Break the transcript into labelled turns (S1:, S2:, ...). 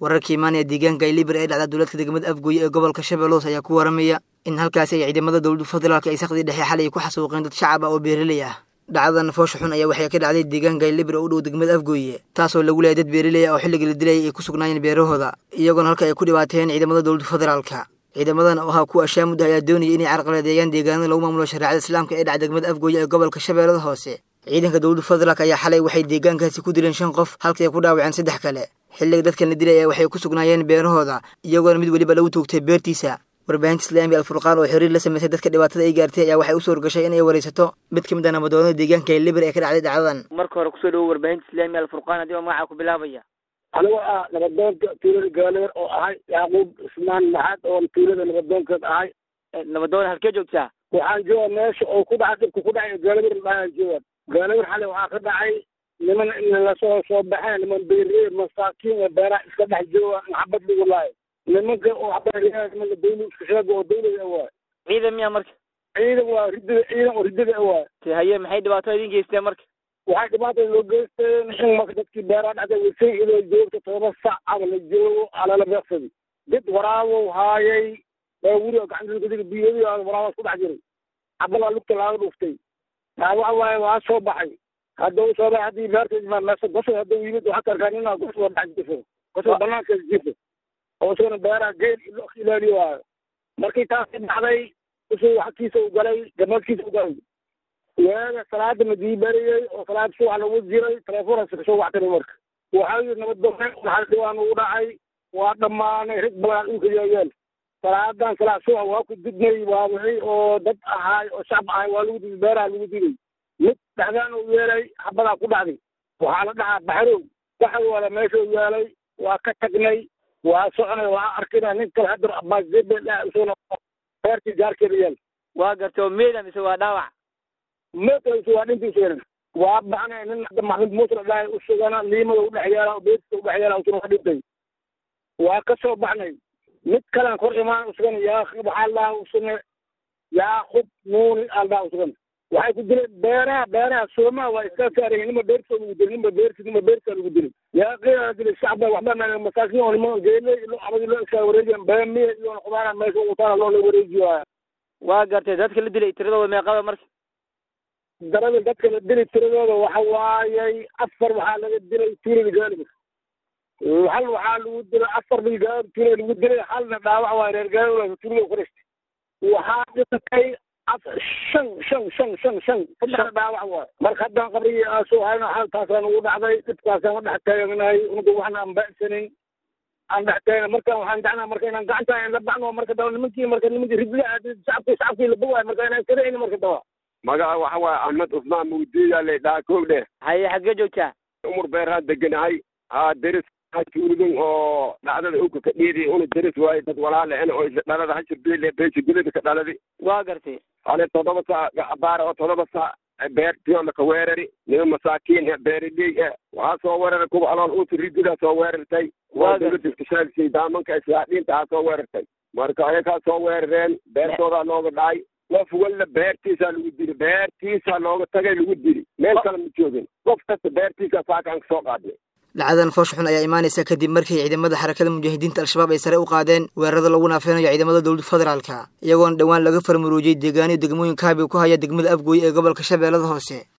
S1: wararkii imaanaya deegaanka ilibir ee dhacda dowladka degmada afgooye ee gobolka shabeeloos ayaa ku waramaya in halkaasi ay ciidamada dowladda federaalka ay sakhdii dhexe xalay ku xasuuqeen dad shacab ah oo beeraley ah dhacdadan foosha xun ayaa waxay ka dhacday deegaanka ilibir oo u dhow degmada afgooye taasoo lagu leeyay dad beeraley ah oo xilliga la dilayay ay ku sugnaayeen beerahooda iyagoona halka ay ku dhibaateen ciidamada dowladda federaalka ciidamadan oo ahaa kuwa ashaamudda ayaa doonayay inay carqaladeeyaan deegaanada lagu maamulo shareecada islaamka ee dhaca degmada afgooye ee gobolka shabeellada hoose ciidanka dowladda federaalk ayaa xalay waxay deegaankaasi ku dileen shan qof halkii ay ku dhaawaceen saddex kale xilliga dadkan la dilay waxay ku sugnaayeen beerahooda iyagoona mid weliba lagu toogtay beertiisa warbaahinta islaamiga alfurqaan oo xiriir la samaysay dadka dhibaatada ay gaartay ayaa waxay u suurgashay inay waraysato mid ka mid ah nabadoonada deegaanka libir ee ka dhacday dhacdadan
S2: marka hore kusoo dhawo warbaahinta islaamiga alfurqaan haddii oo magacaa ku bilaabaya
S3: anigo ah nabadoonka tuulada gaaleer oo ahay yacquub ismaan maxaad oo tuulada nabadoonkeed ahay
S2: nabadoon halkee joogtaa
S3: waxaan jooga meesha oo ku dhacay dhibka ku dhacay gaaleer dhaaan jooga gaaleer xalay waxaa ka dhacay niman lasoo soo baxeen niman beeree masaakiin oo beeraha iska dhex jooga maxabad lagu laayo nimanka oo beeryaha nimanka dawla iska sheega oo dawlada waay
S2: ciidan miya marka
S3: ciidan waa ridada ciidan oo ridada waay
S2: haye maxay dhibaato idin geysteen marka
S3: waxay dhibaatada loo geysteen in marka dadkii beeraha dhacday wasay idoo joogta todoba sac ama la joogo alala beeqsadi dad waraabow haayay baawuri oo gacanta biyadi waraabaas ku dhex jiray cabalaa lugta laaga dhuftay taa waxa waaye waa soo baxay hadda u soo baxay haddii beerta meesa gosol hadda yimid waxaa ka arkaa nina gosol dhex jifo gosol banaanka jifo oo isagana beeraha geel ilaaliyo waayo markii taasi dhacday usuu xagkiisa u galay gamadkiisa u galay waaga salaada madii bariyey oo salaad subax lagu jiray telefoonkaasi kasoo wactay marka waxaa yidhi nabaddoone waxaa dhibaan ugu dhacay waa dhammaanay rag badan dhulka yaayeen salaadan salaad subax waa ku didnay waa wixii oo dad ahaay oo shacab ahay waa lagu diday beeraha lagu diday mid dhexdaan uu yeelay xabadaa ku dhacday waxaa la dhahaa baxrow waxay wala meesha u yeelay waa ka tagnay waa soconay waa arkina nin kale haddar abaasdebe isaguna beertii gaarkeeda yeel
S2: waa gartay oo meeda mise waa dhaawac
S3: meedkaasi waa dhintiisa waa baxnay nin hadda maxmud muuse la dhahay usugana liimada udhex yeela beertiisa udhex yeela usuna waa dhintay waa ka soo baxnay mid kalean kor imaan usugana yaa waxaa la dhahaa usune yaaqub nuuni aa la dhahaa usugana waxay ku dileen beeraha beeraha soomaa waa iska saaraya nima beertiisa lagu dilay nima beerti nima beertiisa lagu dilay yaa qiyaa dilay shacba waxba masaakiin oo nima geele ilo abadi loo iska wareejiyan beemiya iyo qudaara meesha ugu taala loo la wareejiyo
S2: waa gartay dadka la dilay tiradooda meeqada marka
S3: darada dadka la dilay tiradooda waxa waayay afar waxaa laga dilay tuulada gaalibir hal waxaa lagu dilay afar bilgaar tuulada lagu dilay halna dhaawac waa reer gaalibir tuulada kuristay waxaa dhintay shan shan shan shan shan saddex dhaawac waay marka haddaan qabrigii aasoo hayno xaaltaasaan ugu dhacday dhibkaasaan u dhex taaganahay unugu waxna aan ba'sanin aan dhex taagana markaan waxaan jecnaa marka inaan gacanta la baxno marka daba nimankii marka nimankii ridla shacabkii shacabkii la bogaay marka inaan kadacayno marka daba
S4: magaca waxa waaye axmed cusmaan mugdiya le dhaha koog dheh
S2: haye xaggee joogtaa
S4: umar beerhaan deganahay haa deris tuulidun oo dhacdada uka ka dhiidi una deris waaye dad walaale en oo isla dhalada hashir bile beesha gulida ka dhaladi
S2: waa gartay
S4: hale todoba saac abaara oo todoba saac beertiyola ka weerari nima masaakiin e beeriley e waxaa soo weeraray kuwa alool uta rididaa soo weerartay waa dowladda iskashaalisay daamanka islaadhiinta aa soo weerartay marka ayakaa soo weerareen beertoodaa looga dhacay qof walla beertiisaa lagu dili beertiisaa looga tagay lagu dili meel kale ma joogin qof kasta beertiisaa saakaan ka soo qaadnay
S1: dhacdadan foosh xun ayaa imaanaysa kadib markii ciidamada xarakada mujaahidiinta al-shabaab ay sare u qaadeen weerarada lagu naafeynayo ciidamada dowladda federaalka iyagoona dhowaan laga farmaruujiyey deegaaniyo degmooyin kaabi ku haya degmada afgooye ee gobolka shabeellada hoose